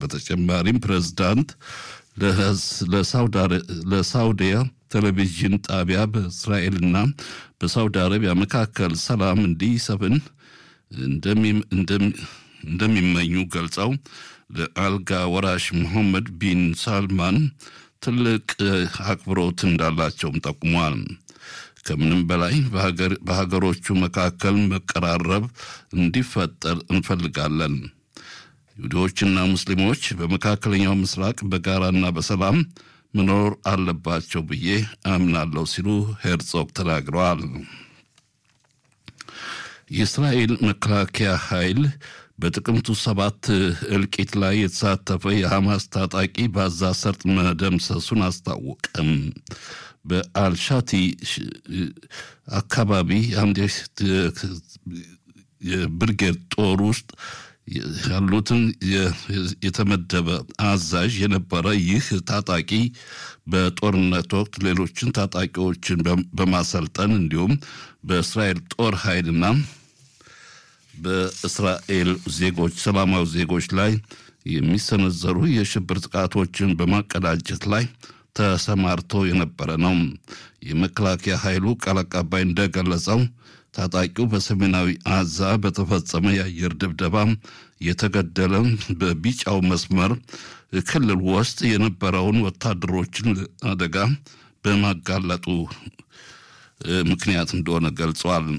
በተጨማሪም ፕሬዝዳንት ለሳውዲያ ቴሌቪዥን ጣቢያ በእስራኤልና በሳውዲ አረቢያ መካከል ሰላም እንዲሰፍን እንደሚመኙ ገልጸው ለአልጋ ወራሽ መሐመድ ቢን ሳልማን ትልቅ አክብሮት እንዳላቸውም ጠቁሟል። ከምንም በላይ በሀገሮቹ መካከል መቀራረብ እንዲፈጠር እንፈልጋለን። ይሁዲዎችና ሙስሊሞች በመካከለኛው ምስራቅ በጋራና በሰላም መኖር አለባቸው ብዬ አምናለሁ ሲሉ ሄርጾግ ተናግረዋል። የእስራኤል መከላከያ ኃይል በጥቅምቱ ሰባት እልቂት ላይ የተሳተፈ የሐማስ ታጣቂ በጋዛ ሰርጥ መደምሰሱን አስታወቀም። በአልሻቲ አካባቢ አንድ የብርጌድ ጦር ውስጥ ያሉትን የተመደበ አዛዥ የነበረ ይህ ታጣቂ በጦርነት ወቅት ሌሎችን ታጣቂዎችን በማሰልጠን እንዲሁም በእስራኤል ጦር ኃይልና በእስራኤል ዜጎች ሰላማዊ ዜጎች ላይ የሚሰነዘሩ የሽብር ጥቃቶችን በማቀዳጀት ላይ ተሰማርቶ የነበረ ነው። የመከላከያ ኃይሉ ቃል አቀባይ እንደገለጸው ታጣቂው በሰሜናዊ አዛ በተፈጸመ የአየር ድብደባ የተገደለ በቢጫው መስመር ክልል ውስጥ የነበረውን ወታደሮችን አደጋ በማጋለጡ ምክንያት እንደሆነ ገልጿል።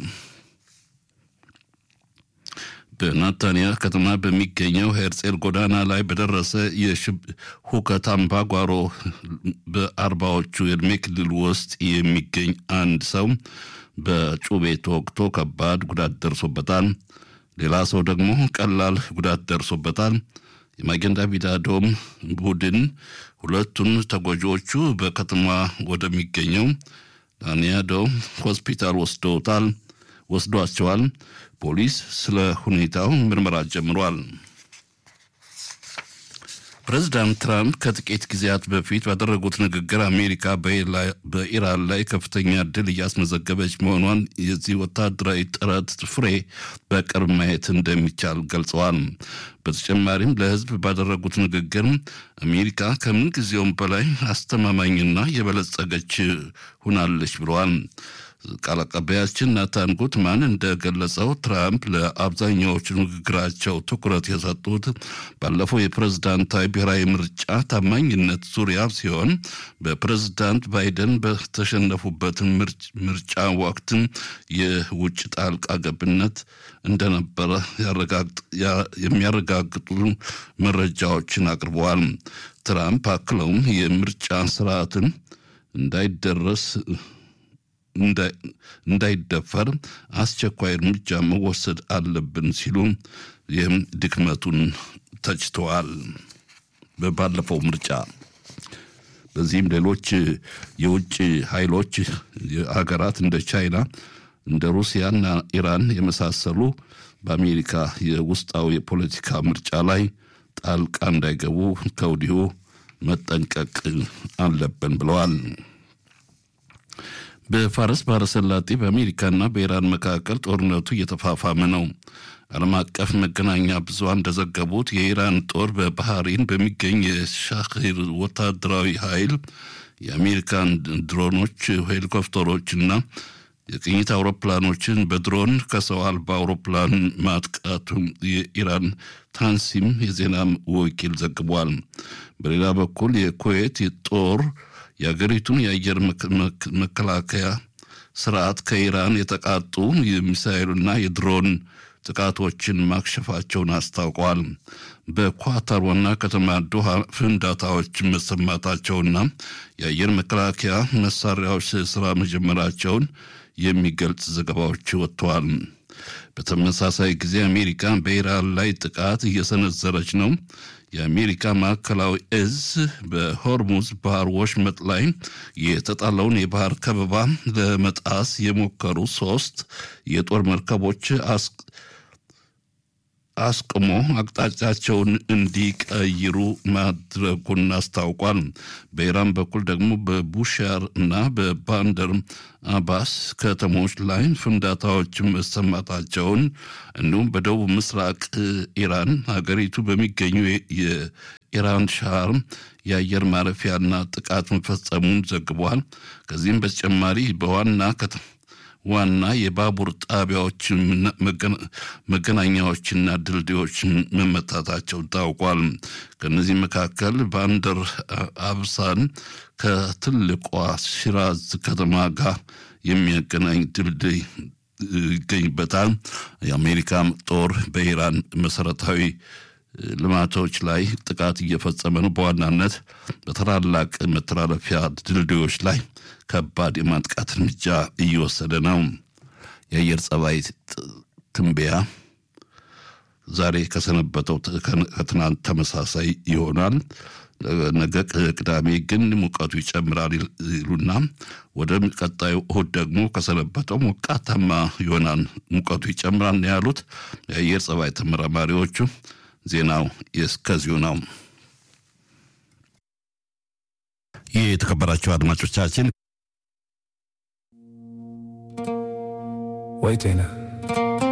በናታንያ ከተማ በሚገኘው ሄርጼል ጎዳና ላይ በደረሰ የሁከት አምባጓሮ በአርባዎቹ የዕድሜ ክልል ውስጥ የሚገኝ አንድ ሰው በጩቤ ተወግቶ ከባድ ጉዳት ደርሶበታል። ሌላ ሰው ደግሞ ቀላል ጉዳት ደርሶበታል። የማጌን ዳቪድ አዶም ቡድን ሁለቱን ተጎጂዎቹ በከተማ ወደሚገኘው ዳንያዶ ሆስፒታል ወስደውታል ወስዷቸዋል። ፖሊስ ስለ ሁኔታው ምርመራ ጀምሯል። ፕሬዚዳንት ትራምፕ ከጥቂት ጊዜያት በፊት ባደረጉት ንግግር አሜሪካ በኢራን ላይ ከፍተኛ ድል እያስመዘገበች መሆኗን የዚህ ወታደራዊ ጥረት ፍሬ በቅርብ ማየት እንደሚቻል ገልጸዋል። በተጨማሪም ለሕዝብ ባደረጉት ንግግር አሜሪካ ከምን ጊዜውም በላይ አስተማማኝና የበለጸገች ሁናለች ብለዋል። ቃል አቀባያችን ናታን ጉትማን እንደገለጸው ትራምፕ ለአብዛኛዎቹ ንግግራቸው ትኩረት የሰጡት ባለፈው የፕሬዝዳንታዊ ብሔራዊ ምርጫ ታማኝነት ዙሪያ ሲሆን በፕሬዝዳንት ባይደን በተሸነፉበት ምርጫ ወቅት የውጭ ጣልቃ ገብነት እንደነበረ የሚያረጋግጡ መረጃዎችን አቅርበዋል። ትራምፕ አክለውም የምርጫ ስርዓትን እንዳይደረስ እንዳይደፈር አስቸኳይ እርምጃ መወሰድ አለብን ሲሉ ይህም ድክመቱን ተችተዋል። ባለፈው ምርጫ በዚህም ሌሎች የውጭ ኃይሎች ሀገራት እንደ ቻይና እንደ ሩሲያና ኢራን የመሳሰሉ በአሜሪካ የውስጣዊ የፖለቲካ ምርጫ ላይ ጣልቃ እንዳይገቡ ከወዲሁ መጠንቀቅ አለብን ብለዋል። በፋርስ ባሕረ ሰላጤ በአሜሪካና በኢራን መካከል ጦርነቱ እየተፋፋመ ነው። ዓለም አቀፍ መገናኛ ብዙሃን እንደዘገቡት የኢራን ጦር በባህሪን በሚገኝ የሻሂር ወታደራዊ ኃይል የአሜሪካን ድሮኖች፣ ሄሊኮፕተሮችና የቅኝት አውሮፕላኖችን በድሮን ከሰው አልባ አውሮፕላን ማጥቃቱ የኢራን ታንሲም የዜና ወኪል ዘግቧል። በሌላ በኩል የኩዌት ጦር የአገሪቱን የአየር መከላከያ ስርዓት ከኢራን የተቃጡ የሚሳኤሉና የድሮን ጥቃቶችን ማክሸፋቸውን አስታውቀዋል። በኳታር ዋና ከተማ ዶሃ ፍንዳታዎች መሰማታቸውና የአየር መከላከያ መሳሪያዎች ስራ መጀመራቸውን የሚገልጽ ዘገባዎች ወጥተዋል። በተመሳሳይ ጊዜ አሜሪካ በኢራን ላይ ጥቃት እየሰነዘረች ነው። የአሜሪካ ማዕከላዊ እዝ በሆርሙዝ ባህር ወሽመጥ ላይ የተጣለውን የባህር ከበባ ለመጣስ የሞከሩ ሶስት የጦር መርከቦች አስቅሞ አቅጣጫቸውን እንዲቀይሩ ማድረጉን አስታውቋል። በኢራን በኩል ደግሞ በቡሻር እና በባንደር አባስ ከተሞች ላይ ፍንዳታዎች መሰማታቸውን እንዲሁም በደቡብ ምስራቅ ኢራን ሀገሪቱ በሚገኙ ኢራን ሻር የአየር ማረፊያና ጥቃት መፈጸሙን ዘግቧል። ከዚህም በተጨማሪ በዋና ዋና የባቡር ጣቢያዎች መገናኛዎችና ድልድዮች መመታታቸው ታውቋል። ከነዚህ መካከል ባንደር አብሳን ከትልቋ ሽራዝ ከተማ ጋር የሚያገናኝ ድልድይ ይገኝበታል። የአሜሪካ ጦር በኢራን መሰረታዊ ልማቶች ላይ ጥቃት እየፈጸመ ነው። በዋናነት በታላላቅ መተላለፊያ ድልድዮች ላይ ከባድ የማጥቃት እርምጃ እየወሰደ ነው። የአየር ጸባይ ትንበያ ዛሬ ከሰነበተው ከትናንት ተመሳሳይ ይሆናል። ነገ ቅዳሜ ግን ሙቀቱ ይጨምራል ይሉና ወደ ቀጣዩ እሁድ ደግሞ ከሰነበተው ሞቃታማ ይሆናል፣ ሙቀቱ ይጨምራል ያሉት የአየር ጸባይ ተመራማሪዎቹ። ዜናው እስከዚሁ ነው። ይህ የተከበራቸው አድማጮቻችን ወይ ጤና